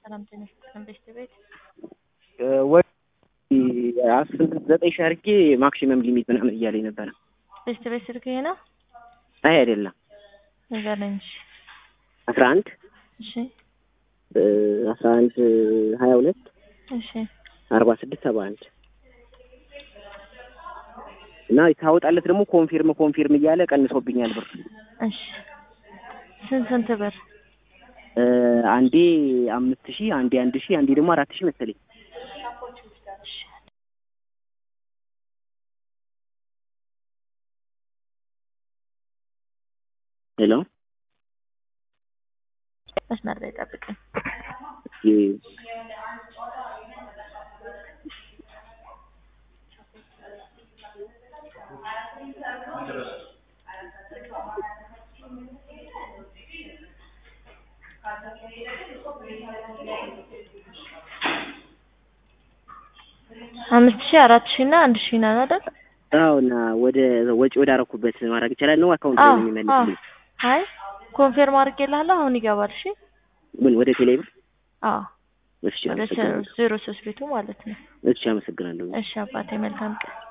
ሰላም ጤና ይስጥልን ቤት ቤት ወይ አስር ዘጠኝ ሺህ አድርጌ ማክሲመም ሊሚት ምናምን እያለኝ ነበረ። ቤት ቤት ስልክ ይሄ ነው አይ አይደለም፣ ንገረኝ። እሺ አስራ አንድ እሺ አስራ አንድ ሀያ ሁለት እሺ አርባ ስድስት ሰባ አንድ እና ታወጣለት ደግሞ ኮንፊርም ኮንፊርም እያለ ቀንሶብኛል ብር። እሺ ስንት ስንት ብር? አንዴ አምስት ሺህ አንዴ አንድ ሺህ አንዴ ደግሞ አራት ሺህ መሰለኝ። ሄሎ መስመር ላይ ጠብቀኝ። አምስት ሺህ አራት ሺህ እና አንድ ሺህ ነው አይደል? አዎ እና ወደ ወጪ ወደ አረኩበት ማድረግ ይቻላል ነው አካውንት ላይ አዎ ነው የሚመልስልኝ? አይ ኮንፌርም አድርጌልሃለሁ። አሁን ይገባል። እሺ ምን ወደ ቴሌብር? አዎ እሺ ወደ አመሰግናለሁ። ዜሮ ሶስት ቤቱ ማለት ነው። እሺ አመሰግናለሁ። እሺ አባቴ መልካም ቀን